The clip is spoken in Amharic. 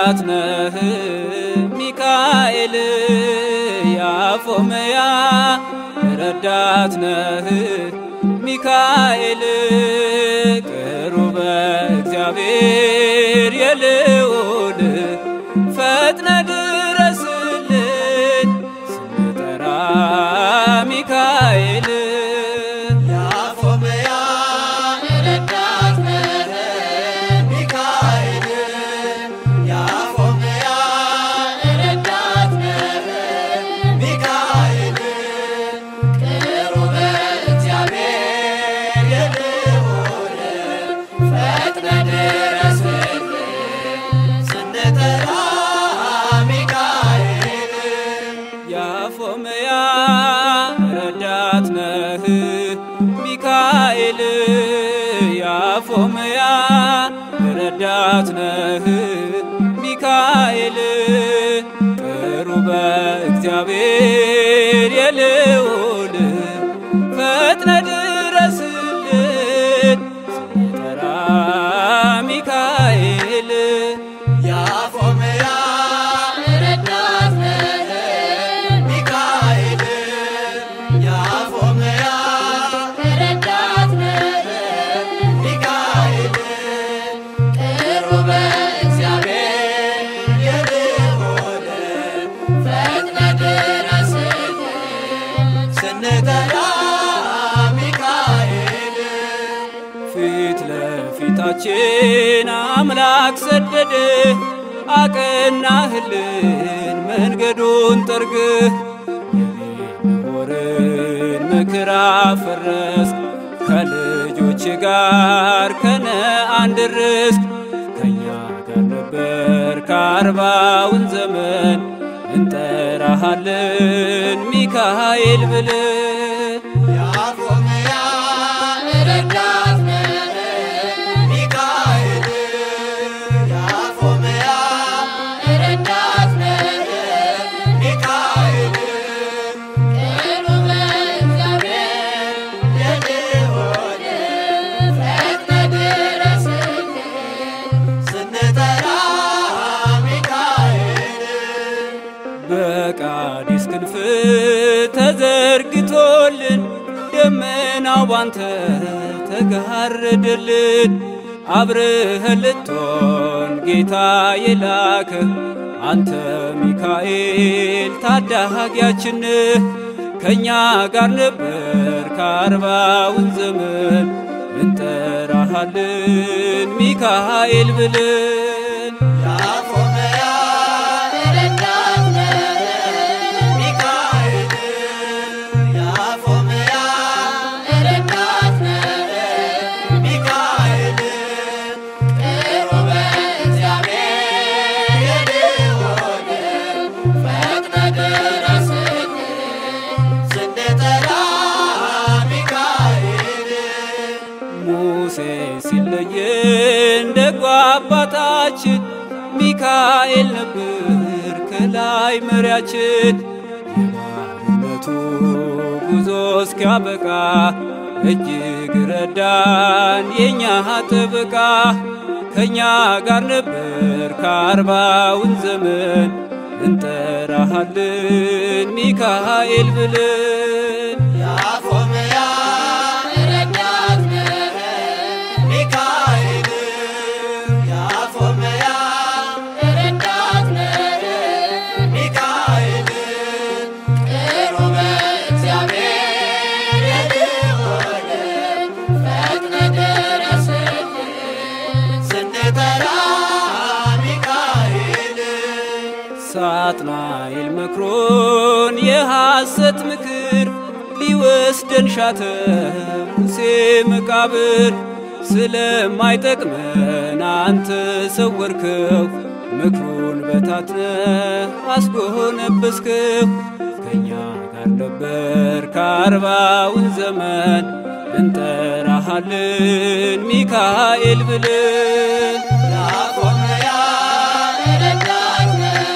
ረዳት ነህ ሚካኤል ያፎመያ ረዳት ነህ ሚካኤል ቅሩበ እግዚአብሔር የልዑል ፈጥነ ድረስልን ስንጠራ ሚካኤል ያፎመያ ረዳት ነህ ሚካኤል ያፎመያ ረዳት ነህ ሚካኤል ቅሩበ እግዚአብሔር የልዑል ፈጥነ ድረስልን ስንጠራ ሚካኤል ያፎመያ ረዳት ነህ ሚካኤል ያፎመያ ረዳት ነህ ሚካኤል ቅሩበ እግዚአብሔር የልዑል ፈጥነ ድረስልን ስንጠራ ሚካኤል ያፎመያ ረዳት ነህ ሚካኤል ያፎመያ ረዳት ነህ ሚካኤል ቅሩበ እግዚአብሔር የልዑል ፈጥነ ድረስልን ስንጠራ ሚካኤል ፊት ለፊታችን አምላክ ሰደደ አቀናህልን መንገዱን ጠርግህ የቤልሆርን ምክር አፈረስክ ከልጆች ጋር ከነአን ደረስክ ከእኛ ጋር ነበር ከአርባውን ዘመን እንጠራሃለን ሚካኤል ብለን ያፎመያ ረዳት ነህ ሚካኤል ያፎመያ ረዳት ነህ ሚካኤል ቅሩበ እግዚአብሔር የልዑል ፈጥነ ድረስልን ስንጠራ ሚካኤል በቃዲስ ክንፍ ተዘርግቶልን ደመናው ባንተ ተጋረደልን። አብረኸን ልትሆን ጌታ የላከ አንተ ሚካኤል ታዳጊያችን ከእኛ ጋር ነበር ከአርባውን ዘመን እንጠራሃለን ሚካኤል ብለን ያፎመያ ረዳት ነህ ሚካኤል ያፎመያ ረዳት ነህ ሚካኤል ቅሩበ እግዚአብሔር የልዑል ፈጥነ ድረስልን ስንጠራ ሚካኤል ሙሴ ሲለየን ደጎ አባታችን ሚካኤል ነበር ከላይ መሪያችን። የባርነቱ ጉዞ እስኪያበቃ እጅግ ረዳን የእኛ ጥበቃ። ከእኛ ጋር ነበር ከአርባውን ዘመን እንጠራሃለን ሚካኤል ብለን ያፎመያ ረዳት ነህ ሚካኤል ያፎመያ ረዳት ነህ ሚካኤል ቅሩበ እግዚአብሔር የልዑል ፈጥነ ድረስልን ስንጠራ ሚካኤል ሳጥናኤል መክሮን የሐሰት ምክር ሊወስደን ሻተ ሙሴ መቃብር ስለማይጠቅመን አንተ ሰወርከው ምክሩን በታትነ አስጎነበስከው ከእኛ ጋር ነበር ከአርባውን ዘመን እንጠራሃለን ሚካኤል ብለን ያፎመያ ረዳት ነህ